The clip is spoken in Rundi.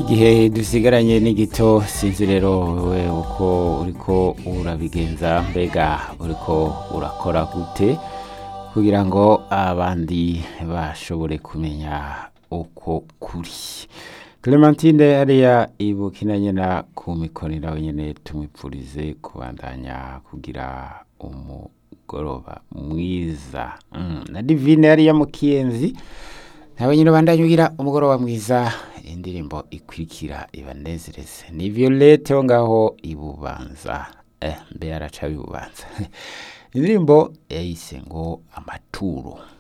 igihe dusigaranye n'igito sinzi rero wewe uko uriko urabigenza mbega uriko urakora gute kugira ngo abandi bashobore kumenya uko kuri clementine hariya ibukinanye na ku mikoni nawe nyene tumwipfurize kubandanya kugira umugoroba mwiza mm. na divine hariya mu kiyenzi nawe nyine ubandanye ugira umugoroba mwiza indirimbo ikurikira ibanezereze ni violette wo ngaho ibubanza eh, mbe araca ibubanza indirimbo yayise ngo amaturo